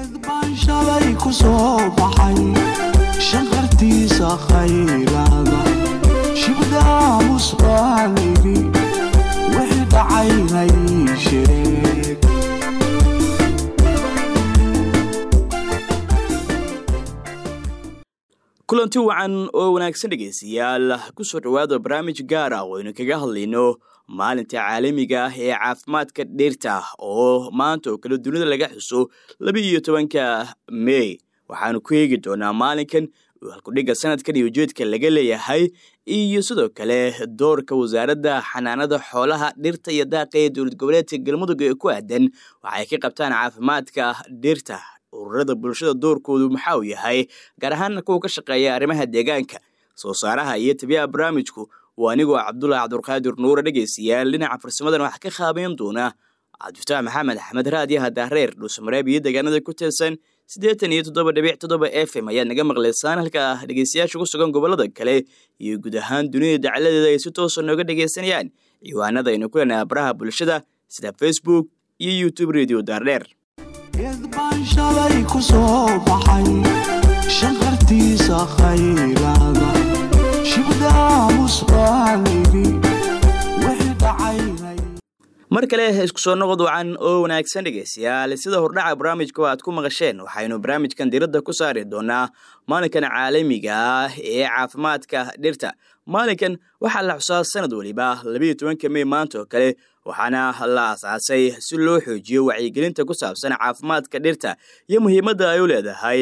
baan shalay ku soo baxay shanqartiisa khayraada shibdaamus baalidi wixii dhacaynay sheeg kulanti wacan oo wanaagsan dhegaystayaal kusoo dhowaada barnaamij gaar ah oo aynu kaga hadlayno maalinta caalamiga ah ee caafimaadka dhirta oo maanta oo kale dunida laga xuso laba iyo tobanka mey waxaanu ku eegi doonaa maalinkan halkudhigga sanadkan iyo ujeedka laga leeyahay iyo sidoo kale doorka wasaaradda xanaanada xoolaha dhirta iyo daaqa ee dowlad goboleedka galmudug ee ku aadan waxay ka qabtaan caafimaadka dhirta ururada bulshada doorkoodu maxaa uu yahay gaar ahaan kuwa ka shaqeeya arrimaha deegaanka soo saaraha iyo tabiyaha barnaamijku waa anigoo cabdulaahi cabdulqaadir nuure dhegaystayaal dhinaca farsamadan waxaa ka qaabeyn doona cabdifataax maxamed axmed raadiyaha daareer dhuusamareeb iyo deegaanada ku teelsan siddeetan iyo toddoba dhibic toddoba f m ayaad naga maqlaysaan halka dhegaystayaasha ku sugan gobolada kale iyo guud ahaan dunida dacaladeeda ay si toosa nooga dhegaysanayaan ciwaanada aynu ku leenahay baraha bulshada sida facebook iyo youtube radio daardheer geed baan shalay ku soo baxay shanqartiisa khayraada shibdaamus baalidi wixii dhacaynay mar kale isku soo noqod wacan oo wanaagsan dhegaystayaal sida hordhaca barnaamijka aad ku maqasheen waxaynu barnaamijkan diradda ku saari doonaa maalinkan caalamiga ah ee caafimaadka dhirta maalinkan waxaa la xusaa sanad weliba labayo tobanka mey maanta oo kale waxaana la asaasay si loo xoojiyo wacyigelinta ku saabsan caafimaadka dhirta iyo muhiimadda ay u leedahay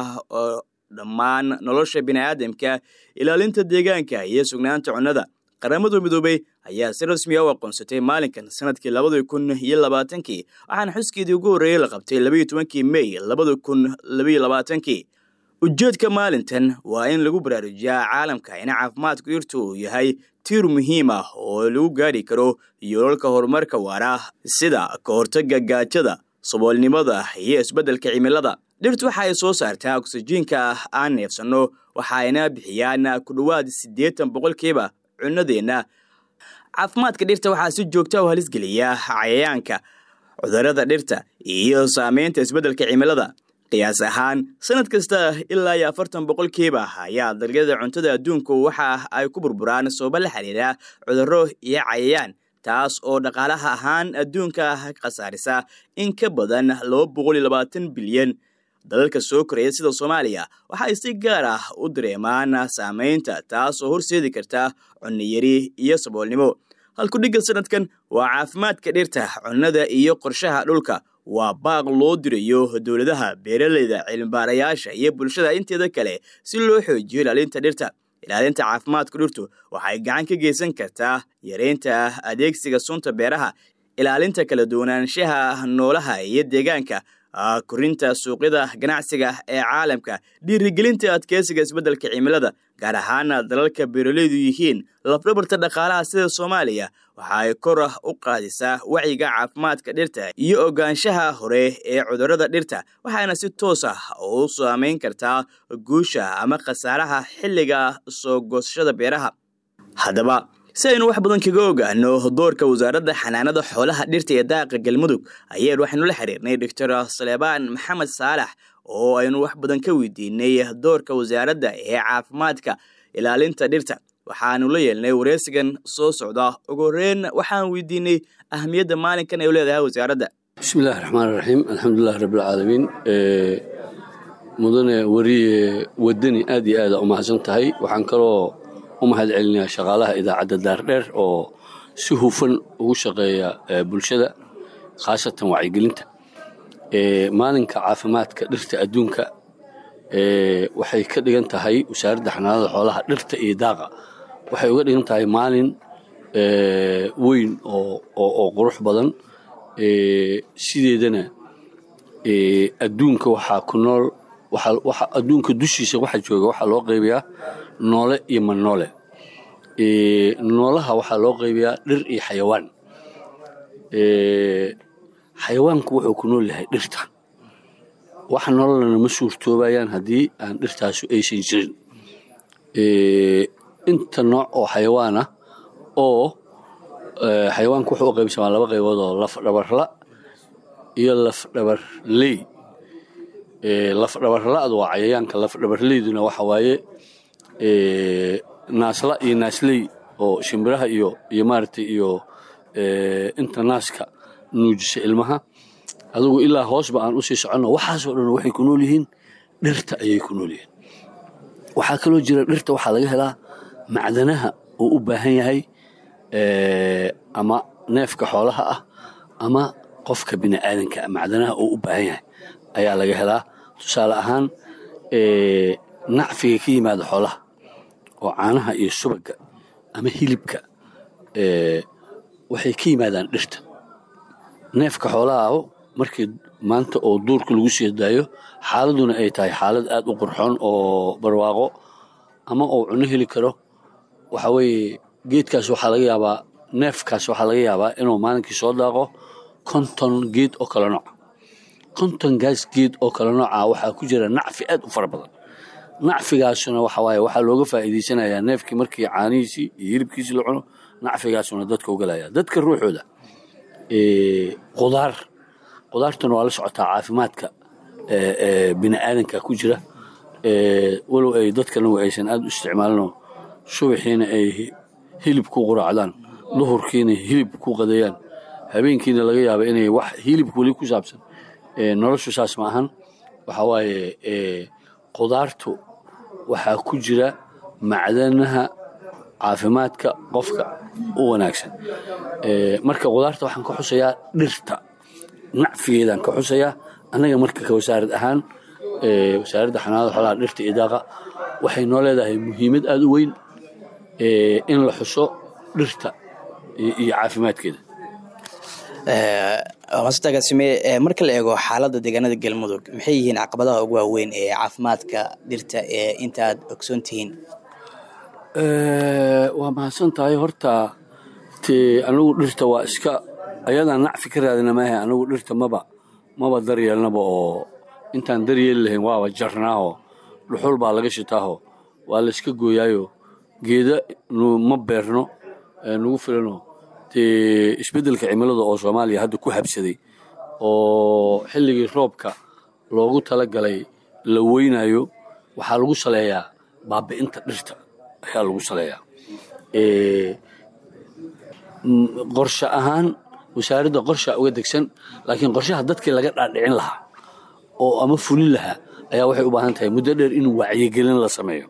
dhammaan nolosha bini'aadamka ilaalinta deegaanka iyo sugnaanta cunnada qaramada midoobey ayaa si rasmi a u aqoonsatay maalinkan sanadkii labada kun iyo labaatankii waxaana xuskeedii ugu horreeyey la qabtay labaiyo tobankii mey labada kun labaiyo labaatankii ujeedka maalintan waa in lagu baraarujiyaa caalamka in caafimaadka dhirtu uu yahay tiir muhiim ah oo lagu gaari karo yoolalka horumarka waara sida ka hortagga gaajada saboolnimada iyo isbeddelka cimilada dhirtu waxa ay soo saartaa oksijiinka aan neefsanno waxa ayna bixiyaan ku dhowaad siddeetan boqolkiiba cunnadeenna caafimaadka dhirta waxaa si joogta u halisgeliya cayayaanka cudurrada dhirta iyo saameynta isbeddelka cimilada qiyaas ahaan sanad kasta ilaa iyo afartan boqolkiiba ayaa dalgada cuntada adduunku waxa ay ku burburaan sababa la xiriira cudurro iyo cayayaan taas oo dhaqaalaha ahaan adduunka khasaarisa in ka badan laba boqol iyo labaatan bilyan dalalka soo koraya sida soomaaliya waxa ay si gaar ah u dareemaan saameynta taas oo horseedi karta cunniyari iyo saboolnimo halkudhigga sanadkan waa caafimaadka dhirta cunnada iyo qorshaha dhulka waa baaq loo dirayo dowladaha beeraleyda cilmibaarayaasha iyo bulshada inteeda kale si loo xoojiyo ilaalinta dhirta ilaalinta caafimaadka dhirtu waxay gacan ka geysan kartaa yareynta adeegsiga sunta beeraha ilaalinta kala duwanaanshaha noolaha iyo deegaanka korinta suuqyada ganacsiga ee caalamka dhiirigelinta adkeysiga isbeddelka cimilada gaar ahaan dalalka beeraleydu yihiin lafdhabarta dhaqaalaha sida soomaaliya waxa ay kor u qaadisaa wacyiga caafimaadka dhirta iyo ogaanshaha hore ee cudurrada dhirta waxaana si toos ah u saameyn kartaa guusha ama khasaaraha xilliga soo goosashada beeraha haddaba si aynu wax badan kaga ogaano doorka wasaaradda xanaanada xoolaha dhirta ee daaqa galmudug ayeen waxaynu la xiriirnay doctor saleebaan maxamed saalax oo aynu wax badan ka weydiinay doorka wasaaradda ee caafimaadka ilaalinta dhirta waxaanu la yeelnay wareysigan soo socda ugu horeyn waxaan weydiinay ahamiyadda maalinkan ay u leedahay wasaaradda bismi illaahi raxmaan raxiim alxamdulilahi rabbilcaalamiin mudane wariye wadani aad iyo aada u mahadsan tahay waxaan kaloo u mahad celinayaa shaqaalaha idaacadda daardheer oo si hufan ugu shaqeeya bulshada khaasatan wacyigelinta maalinka caafimaadka dhirta adduunka waxay ka dhigan tahay wasaaradda xanaanada xoolaha dhirta iyo daaqa waxay uga dhigan tahay maalin weyn oo qurux badan sideedana adduunka waxaa ku nool adduunka dushiisa waxa jooga waxaa loo qaybayaa noole iyo mannoole noolaha waxaa loo qaybayaa dhir iyo xayawaan xayawaanku wuxuu ku nool yahay dhirta wax nololana ma suurtoobayaan haddii aan dhirtaasu aysan jirin inta nooc oo xayawaan ah oo xayawaanku wuxuu u qaybsamaa laba qaybood oo lafdhabarla iyo lafdhabarley lafdhabarla-du waa cayayaanka lafdhabarleyduna waxa waaye naasla iyo naasley oo shimbiraha iyo iyo maaragtay iyo inta naaska nuujisa ilmaha adugu ilaa hoosba aan usii soconno waxaasoo dhan waxay ku nool yihiin dhirta ayay ku nool yihiin waxaa kaloo jira dhirta waxaa laga helaa macdanaha uu u baahan yahay ama neefka xoolaha ah ama qofka bini aadanka macdanaha uu u baahan yahay ayaa laga helaa tusaale ahaan nacfiga ka yimaada xoolaha oo caanaha iyo subaga ama hilibka waxay ka yimaadaan dhirta neefka xoolaha aho markii maanta oo duurka lagu sii daayo xaaladuna ay tahay xaalad aad u qurxoon oo barwaaqo ama uu cunno heli karo waxa weeye geedkaas waxaa laga yaabaa neefkaas waxaa laga yaabaa inuu maalinkii soo daaqo konton geed oo kale nooca konton gaas geed oo kale nooca waxaa ku jira nacfi aad u fara badan nacfigaasuna waxa waaye waxaa looga faa'iidaysanayaa neefkii markii caanihiisii iyo hilibkiisii la cuno nacfigaasuna dadka ugalaya dadka ruuxooda qudaar qudaartuna waa la socotaa caafimaadka bini aadanka ku jira walow ay dadkanagu aysan aad u isticmaalinoo subaxiina ay hilib ku quraacdaan duhurkiina hilib ku qadeeyaan habeenkiina laga yaaba inay wax hilib weli ku saabsan noloshu saas ma ahan waxa waaye qudaartu waxaa ku jira macdanaha caafimaadka qofka u wanaagsan marka qudaarta waxaan ka xusayaa dhirta nacfigeedaan ka xusayaa annaga marka ka wasaarad ahaan wasaaradda xanaanada xoolaha dhirta iyo daaqa waxay noo leedahay muhiimad aada u weyn in la xuso dhirta iyo caafimaadkeeda maasutagaasime marka la eego xaaladda deegaanada galmudug maxay yihiin caqabadaha ugu waaweyn ee caafimaadka dhirta ee inta aad ogsoon tihiin waa mahadsan tahay horta te anagu dhirta waa iska ayadaan nacfi ka raadina maaha anagu dhirta maba maba daryeelnaba oo intaan daryeeli lahayn waaba jarnaaho dhuxul baa laga shitaaho waa la iska gooyaayo geeda ma beerno nagu filano dee isbeddelka cimilada oo soomaaliya hadda ku habsaday oo xilligii roobka loogu talagalay la weynayo waxaa lagu saleeyaa baabi'inta dhirta ayaa lagu saleeyaa qorshe ahaan wasaaradda qorshaa uga degsan laakiin qorshaha dadkii laga dhaadhicin lahaa oo ama fulin lahaa ayaa waxay u baahan tahay muddo dheer in wacyigelin la sameeyo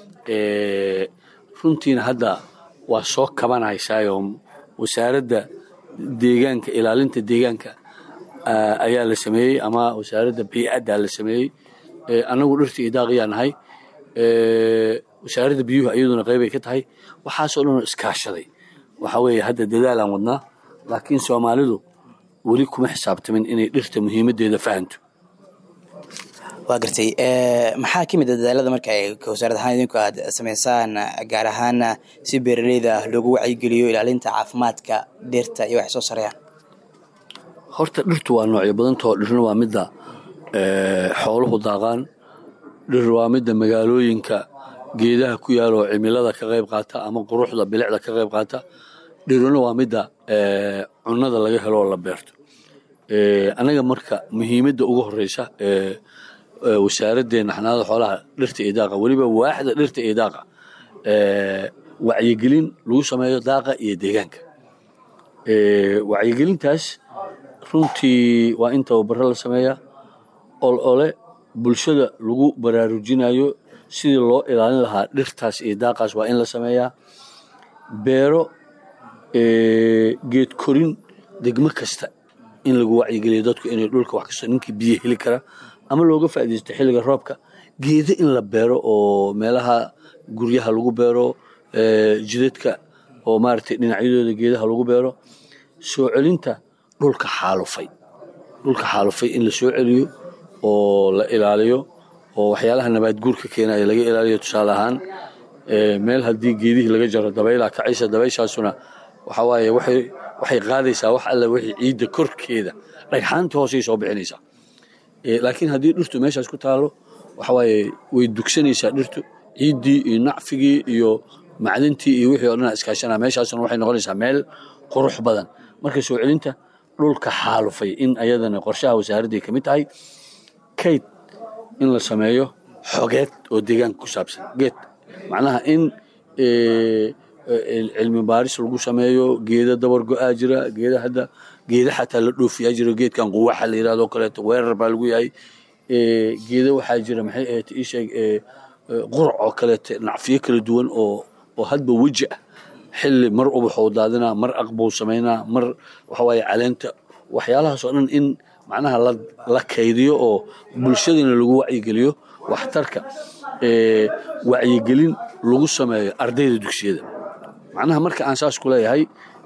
runtiina hadda waa soo kabanaysaayoo wasaaradda deegaanka ilaalinta deegaanka ayaa la sameeyey ama wasaaradda bii'adda la sameeyey annagu dhirta iyo daaqiyaa nahay wasaaradda biyuhu iyaduna qaybay ka tahay waxaasoo dhanoo iskaashaday waxaa weeye hadda dadaalaan wadnaa laakiin soomaalidu weli kuma xisaabtamin inay dhirta muhiimaddeeda fahanto waa gartay maxaa ka mid a dadaalada marka ay wasaarad ahaan idinku aad samaysaan gaar ahaan si beeraleyda loogu wacyigeliyo ilaalinta caafimaadka dhirta iyo waxay soo sareeyaan horta dhirtu waa noocyo badantao dhirna waa midda xooluhu daaqaan dhir waa midda magaalooyinka geedaha ku yaaloo cimilada ka qayb qaata ama quruxda bilicda ka qayb qaata dhiruna waa midda cunnada laga helo oo la beerto annaga marka muhiimadda ugu horeysa wasaaraddeena xanaanada xoolaha dhirta iyo daaqa weliba waaxda dhirta iyo daaqa wacyigelin lagu sameeyo daaqa iyo deegaanka wacyigelintaas runtii waa in tababaro la sameeyaa ol ole bulshada lagu baraarujinayo sidii loo ilaalin lahaa dhirtaas iyo daaqaas waa in la sameeyaa beero geed korin degmo kasta in lagu wacyigeliyo dadku inay dhulka wax kastoo ninkii biyo heli kara ama looga faaidaysto xilliga roobka geedo in la beero oo meelaha guryaha lagu beero jidadka oo maaragtay dhinacyadooda geedaha lagu beero soo celinta dhulka xaalufay dhulka xaalufay in la soo celiyo oo la ilaaliyo oo waxyaalaha nabaad guurka keenaya laga ilaaliyo tusaale ahaan meel haddii geedihii laga jaro dabaylaa kacaysa dabayshaasuna waxa waaye waxay qaadaysaa wax alle wixii ciidda korkeeda dhagxaantii hoosay soo bixinaysaa laakiin haddii dhirtu meeshaas ku taalo waxa waaye way dugsanaysaa dhirtu ciiddii iyo nacfigii iyo macdantii iyo wixii o dhan iskaashanaa meeshaasuna waxay noqonaysaa meel qurux badan marka soo celinta dhulka xaalufay in ayadana qorshaha wasaaradday ka mid tahay kayd in la sameeyo xogeed oo deegaanka ku saabsan geed macnaha in cilmi baaris lagu sameeyo geeda dabar go-aa jira geeda hadda geeda xataa la dhoofiyaa jira geedkan quwaxa la yirahdo kaleeto weerar baa lagu yahay geeda waxaa jira maxay ahayd ii sheeg qurac oo kaleeto nacfiyo kala duwan oo oo hadba weji ah xilli mar ubaxuu daadinaa mar aqbuu samaynaa mar waxawaaye caleenta waxyaalahaas oo dhan in macnaha la kaydiyo oo bulshadana lagu wacyigeliyo waxtarka wacyigelin lagu sameeyo ardayda dugsiyada macnaha marka aan saas ku leeyahay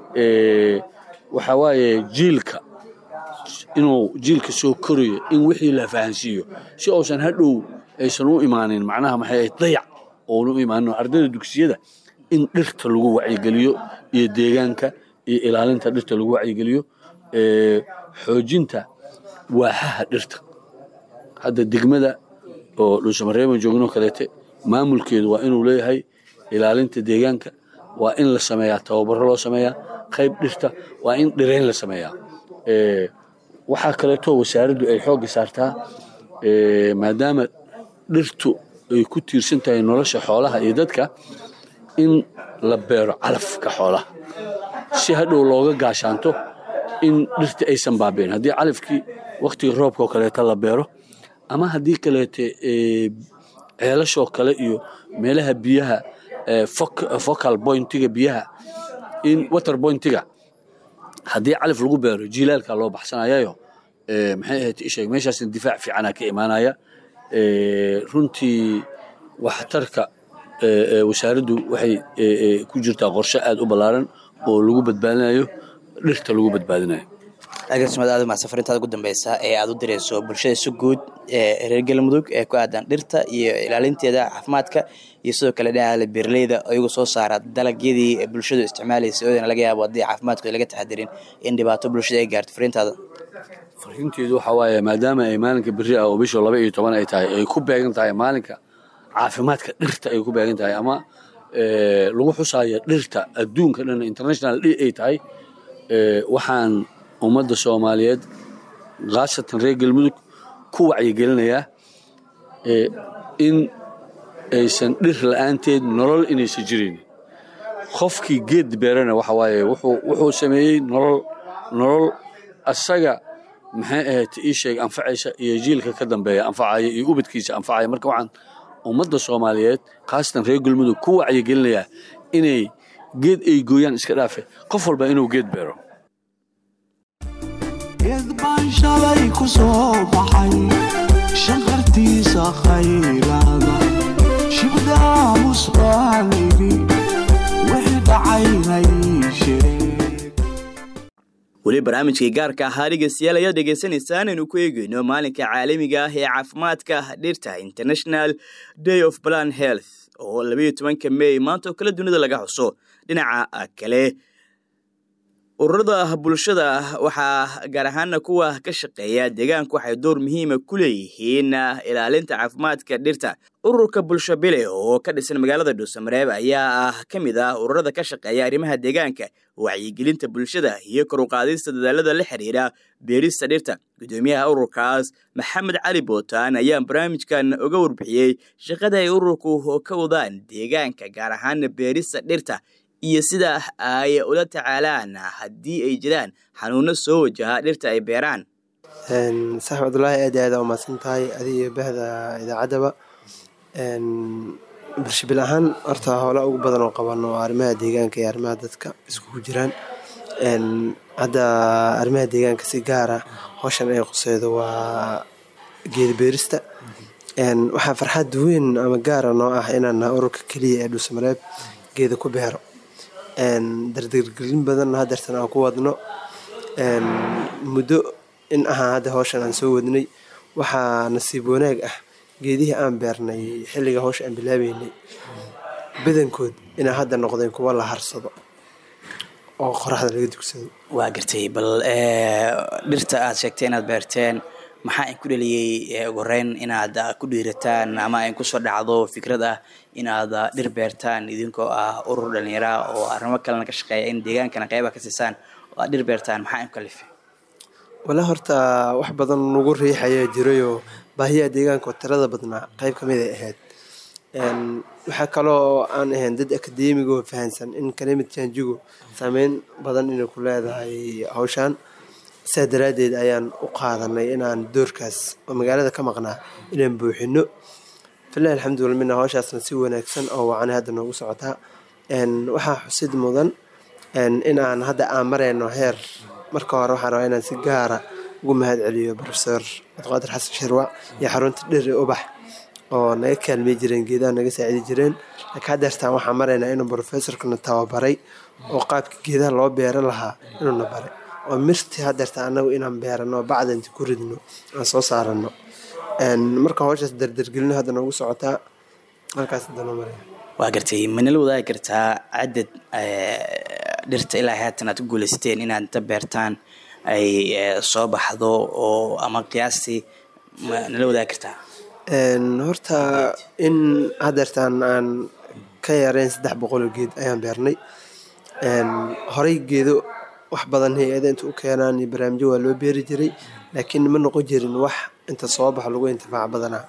waxaa waaye jiilka inuu jiilka soo korayo in wixii la fahansiiyo si uusan hadhow aysan u imaanin macnaha maxay ahayd dayac oona u imaanin ardayda dugsiyada in dhirta lagu wacyigeliyo iyo deegaanka iyo ilaalinta dhirta lagu wacyigeliyo xoojinta waaxaha dhirta hadda degmada oo dhuusamareeban joogno kaleete maamulkeedu waa inuu leeyahay ilaalinta deegaanka waa in la sameeyaa tababaro loo sameeyaa qayb dhirta waa in dhirayn la sameeyaa waxaa kaleeto wasaaraddu ay xoogga saartaa maadaama dhirtu ay ku tiirsan tahay nolosha xoolaha iyo dadka in la beero calafka xoolaha si hadhow looga gaashaanto in dhirta aysan baabeen haddii calafkii wakhtiga roobka oo kaleeta la beero ama haddii kaleete ceelashoo kale iyo meelaha biyaha focal pointiga biyaha in water pointiga haddii calaf lagu beero jiilaalka loo baxsanayayo maxay ahayd isheeg meeshaasna difaac fiicana ka imaanaya runtii waxtarka wasaaraddu waxay ku jirtaa qorshe aad u ballaaran oo lagu badbaadinayo dhirta lagu badbaadinayo agaasimaad aad umahadsan farintaada ugu dambeysa ee aad u direyso bulshada si guud ee reer galmudug ee ku aadan dhirta iyo ilaalinteeda caafimaadka iyo sidoo kale dhinaca beeraleyda iyagu soo saara dalagyadii bulshadu isticmaalaysa oodana laga yaabo haddii caafimaadkooda laga taxadirin in dhibaato bulshada ay gaarto farintaada fariinteedu waxaa waaye maadaama ay maalinka beri ah oo bisha laba iyo toban ay tahay ay ku beegan tahay maalinka caafimaadka dhirta ay ku beegan tahay ama lagu xusaayo dhirta adduunka dhan international day ay tahay waxaan ummadda soomaaliyeed khaasatan reer galmudug ku wacyigelinayaa in aysan dhir la-aanteed nolol inaysan jirin qofkii geed beerana waxa waaye wuxuu sameeyey nolol nolol asaga maxay ahayd ii sheeg anfacaysa iyo jiilka ka dambeeya anfacaya iyo ubadkiisa anfacaya marka waxaan ummadda soomaaliyeed khaasatan reer galmudug ku wacyigelinayaa inay geed ay gooyaan iska dhaafe qof walba inuu geed beero geed baan shalay ku soo baxay shanqartiisa khayraada shibdaamus baaligi wixii dhacaynay sheeg weli barnaamijkii gaarka ahaa dhegeystayaal ayaad dhegeysanaysaan aynu ku eegeyno maalinka caalamiga ah ee caafimaadka dhirta international day of plan health oo labayo tobanka mey maanta oo kale dunida laga xuso dhinaca kale ururada bulshada waxaa gaar ahaana kuwa ka shaqeeya deegaanka waxay door muhiima ku leeyihiin ilaalinta caafimaadka dhirta ururka bulsho bile oo ka dhisan magaalada dhuusamareeb ayaa ah ka mid ah ururada ka shaqeeya arrimaha deegaanka wacyigelinta bulshada iyo kor u qaadista dadaalada la xiriira beerista dhirta guddoomiyaha ururkaas maxamed cali bootaan ayaa barnaamijkan uga warbixiyey shaqada ay ururku ka wadaan deegaanka gaar ahaana beerista dhirta iyo sida ay ula tacaalaan haddii ay jiraan xanuuno soo wajaha dhirta ay beeraan sax cabdulaahi aad iyo aad aa umahadsan tahay adiga iyo bahda idaacaddaba bulshabil ahaan horta howla ugu badan oo qabano oo arrimaha deegaanka iyo arrimaha dadka iskugu jiraan hadda arrimaha deegaanka si gaara howshan ay quseydo waa geeda beerista waxaa farxad weyn ama gaara noo ah inaan nahay ururka keliya ee dhuusamareeb geeda ku beero dardargelin badanna hadeertan aan ku wadno muddo in ahaa hadda howshan aan soo wadnay waxaa nasiib wanaag ah geedihii aan beernay xilliga howsha aan bilaabeynay badankood inaa hadda noqdeen kuwa la harsado oo qoraxda laga dugsado waa gartay bal dhirta aad sheegtay inaad beerteen maxaa in ku dheliyey ugu horeyn inaad ku dhiirataan ama in kusoo dhacdo fikrad ah inaad dhir beertaan idinkoo ah urur dhalinyara oo arrimo kalena ka shaqeeya in deegaankana qeyba ka siisaan oo aad dhir beertaan maxaa in kalifay wala horta wax badan nagu riixayaa jirayoo baahiyaha deegaanka oo tirada badnaa qeyb kamid ay ahayd waxaa kaloo aan ahayn dad akadeemigo fahansan in climate changigu saameyn badan inay ku leedahay hawshaan sidaa daraaddeed ayaan u qaadanay inaan doorkaas oo magaalada ka maqnaa inaan buuxino filahi alxamdulila mina hawshaasna si wanaagsan oo wacani hadda noogu socotaa waxaa xusid mudan in aan hadda aan marayno heer marka hore waxaan rabaa inaan si gaara ugu mahad celiyo profesor cabdiqaadir xasan shirwac iyo xarunta dheri ubax oo naga kaalmey jireen geedaha naga saacidi jireen laakiin haddeertaan waxaan maraynaa inuu professorkana tababaray oo qaabka geedaha loo beera lahaa inuuna baray oo mirti haddeertaan anagu inaan beerano bacda inta ku ridno aan soo saarano marka hawshaas dardargelino hadda noogu socotaa halkaas danoo maraya waa gartay manala wadaagi kartaa cadad dhirta ilaa haatan aad ku guuleysteen inaad inta beertaan ay soo baxdo oo ama qiyaastii manala wadaagi kartaa horta in haddeertaan aan ka yareyn saddex boqoloo geed ayaan beernay horey geedo wax badan hay-ada inta u keenaan iyo barnaamijyo waa loo beeri jiray laakiin ma noqon jirin wax inta soo baxo lagu intifaac badanaa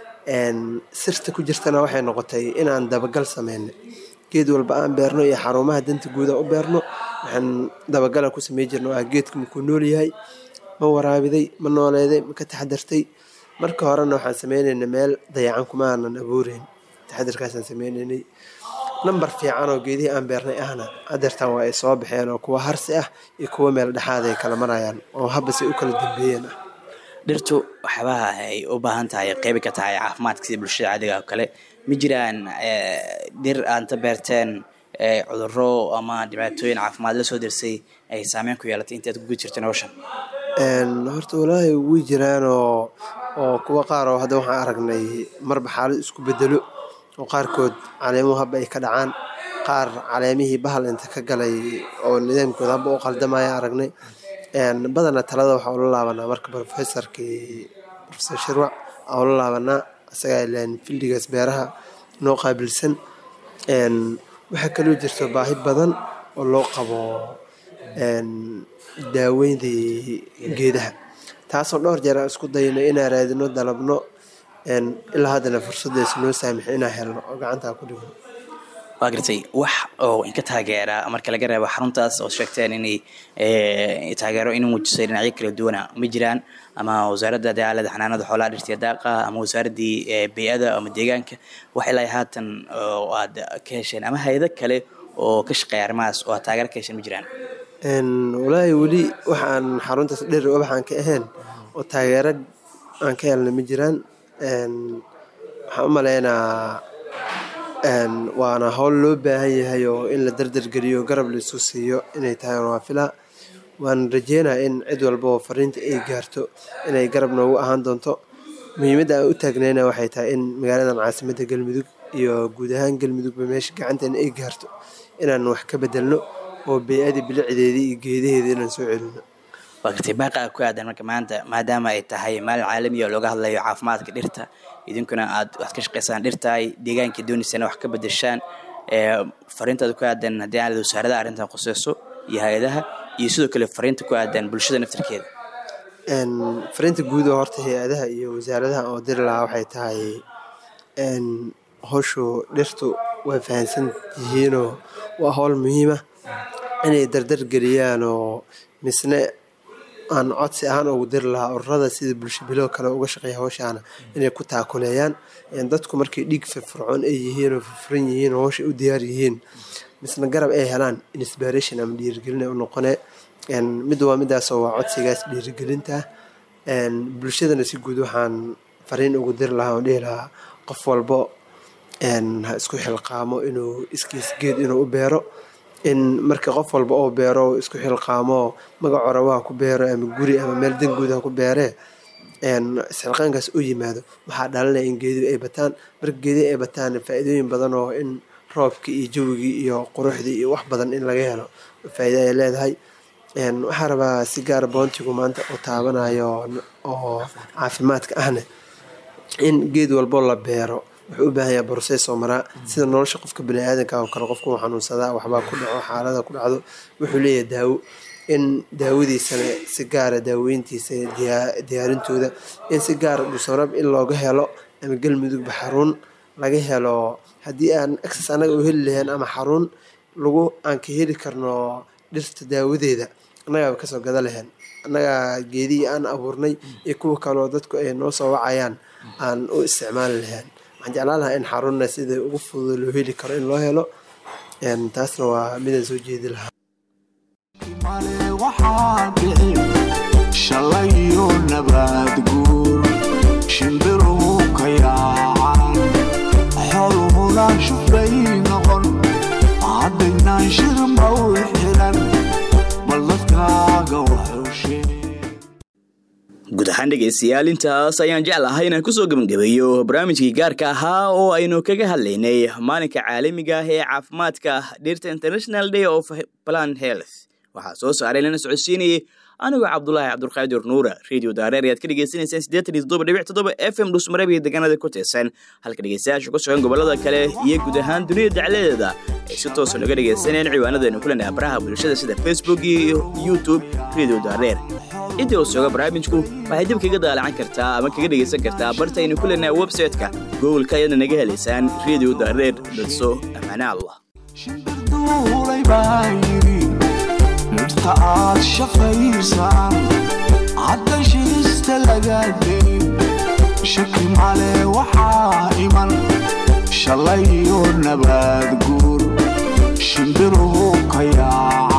sirta ku jirtana waxay noqotay inaan dabagal sameynay geed walba aan beerno iyo xarumaha danta guuda u beerno waxaan dabagala ku samey jirna oo ah geedka makuu nool yahay ma waraabiday ma nooleeday ma ka taxadartay marka horena waxaan sameyneynay meel dayacan kuma aanan abuureyn taxadarkaasaan sameyneynay namber fiican oo geedihii aan beernay ahna hadeertaan waa ay soo baxeen oo kuwa harsi ah iyo kuwa meel dhexaad ay kala marayaan oo habase u kala dambeeyeen ah dhirtu waxyaabaha ay u baahan tahay qeybi ka tahay caafimaadka sida bulshada caadiga oo kale ma jiraan dhir aanta beerteen cuduro ama dhibaatooyin caafimaad la soo dirsay ay saameyn ku yeelatay intaad kugu jirteen hawshan horta walaahi way jiraan oo oo kuwa qaar oo hadda waxaan aragnay marba xaalad isku bedelo oo qaarkood caleemuhu haba ay ka dhacaan qaar caleemihii bahal inta ka galay oo nidaamkooda haba u qaldamaya aragnay badanaa talada waxaa ula laabanaa marka professorkii profesor shirwac aa ula laabanaa isagaa ilaan fildigaas beeraha noo qaabilsan waxaa kaloo jirto baahi badan oo loo qabo daaweyntii geedaha taasoo dhowr jeer aan isku dayno inaan raadino dalabno ilaa haddana fursadaysa noo saamixi inaan helno oo gacantaa ku dhigno waa gartay wax oo inka taageera marka laga reebo xaruntaas oo sheegteen inay taageero in muujisay dhinacyo kala duwana ma jiraan ama wasaaradda dagaalada xanaanada xoolaha dhirtiya daaqa ama wasaaraddii bey-ada ama deegaanka wax ilaa haatan oo aad ka hesheen ama hay-ado kale oo ka shaqeeya arrimahaas oo aad taageero ka hesheen ma jiraan walaahi weli waxaan xaruntaas dheri ubaxaan ka ahayn oo taageero aan ka helna ma jiraan waxaan u maleynaa waana howl loo baahan yahay oo in la dardargeliyo garab laisu siiyo inay tahay waa filaa waan rajeynaya in cid walba oo fariinta ay gaarto inay garab noogu ahaan doonto muhiimadda aan u taagnayna waxay tahay in magaaladan caasimadda galmudug iyo guud ahaan galmudugba meesha gacanteena ay gaarto inaan wax ka bedelno oo bey-adii bilicdeedii iyo geedaheedii inaan soo celino waa gartay baaqa ku aadan marka maanta maadaama ay tahay maalin caalamiya oo looga hadlayo caafimaadka dhirta idinkuna aad waxad ka shaqeysaan dhirtaay deegaankii doonaysana wax ka bedeshaan fariintaada ku aadan haddii aan wasaaradaha arrintan quseyso iyo hay-adaha iyo sidoo kale fariinta ku aadan bulshada naftarkeeda fariinta guud oo horta hay-adaha iyo wasaaradaha oo diri lahaa waxay tahay howshu dhirtu way fahansan yihiinoo waa howl muhiima inay dardar geliyaan oo misne aan codsi ahaan ugu diri lahaa ururada sida bulsho bilo kale uga shaqeeya hawshaana inay ku taakuleeyaan dadku markay dhiig firfircoon ay yihiin oo firfuran yihiin oo hawsha u diyaar yihiin misna garab ay helaan inspiration ama dhiirigelin u noqonee mid waa midaasoo waa codsigaas dhiirigelinta bulshadana si guud waxaan fariin ugu diri lahaa oo dhihi lahaa qof walbo ha isku xilqaamo inuu iskiis geed inuu u beero in marka qof walba oo beero isku xilqaamo magac orabaha ku beero ama guri ama meel danguud ha ku beeree isxilqaankaas u yimaado waxaa dhalinaya in geedihi ay bataan marka geedihi ay bataan faa-iidooyin badan oo in roobkii iyo jawigii iyo quruxdii iyo wax badan in laga helo faa-iida ay leedahay waxaa rabaa si gaara boontigu maanta u taabanayo oo caafimaadka ahne in geed walbo la beero wuxuu u baahan yahay borses oo maraa sida nolosha qofka baniaadanka oo kale qofku xanuunsadaa waxbaa ku dhaco xaalada ku dhacdo wuxuu leeyahay daawo in daawadiisana si gaara daaweyntiisa diyaarintooda in si gaara dhuusamrab in looga helo ama galmudugba xarun laga helo haddii aan access annaga u heli lahayn ama xarun lagu aan ka heli karno dhirta daawadeeda annagaaba kasoo gada lahayn annaga geedihii aan abuurnay iyo kuwa kaleo dadku ay noo soo wacayaan aan u isticmaali lahayn waxaan jeclaan lahaa in xarunna sida ugu fududa loo heli karo in loo helo taasna waa midaan soo jeedi lahaa male waxaa dhici shalayo nabaad guur shimbiruhu ka yaacaan xooluhuna shufay noqon haddaynaan shirma u xiran bal dadkaaga waxushee guud ahaan dhegaystayaal intaas ayaan jeclahay inaan kusoo gebagabeeyo barnaamijkii gaarka ahaa oo aynu kaga hadlaynay maalinka caalamiga ah ee caafimaadka dhirta international day of plan health waxaa soo saaray lana socodsiinayay anigoo cabdulaahi cabdulqaadir nuura radio daareer ayaad ka dhegeysanaysaan siddeetan iyo toddoba dhibic toddoba f m dhusmareb iyo deegaanada ku tirsan halka dhegeystayaasha ku sugan gobollada kale iyo guud ahaan dunida dacladeeda ay si toosa noga dhegeysanayaan ciwaanadaynu ku leenahay baraha bulshada sida facebook iyo youtube radio daareer intii uu sooga barnaamijku waxay dib kaga daalacan kartaa ama kaga dhegaysan kartaa bartaynu ku leenahay website-ka googolka ayaadna naga helaysaan radio daareer dadso ammaane allah shimbirduulay baa yidhi dhirta aad shafaysaan hadda shirista laga dayn shaki male waxaa iman shalayo nabaad guur shimbiruhu ka yaaca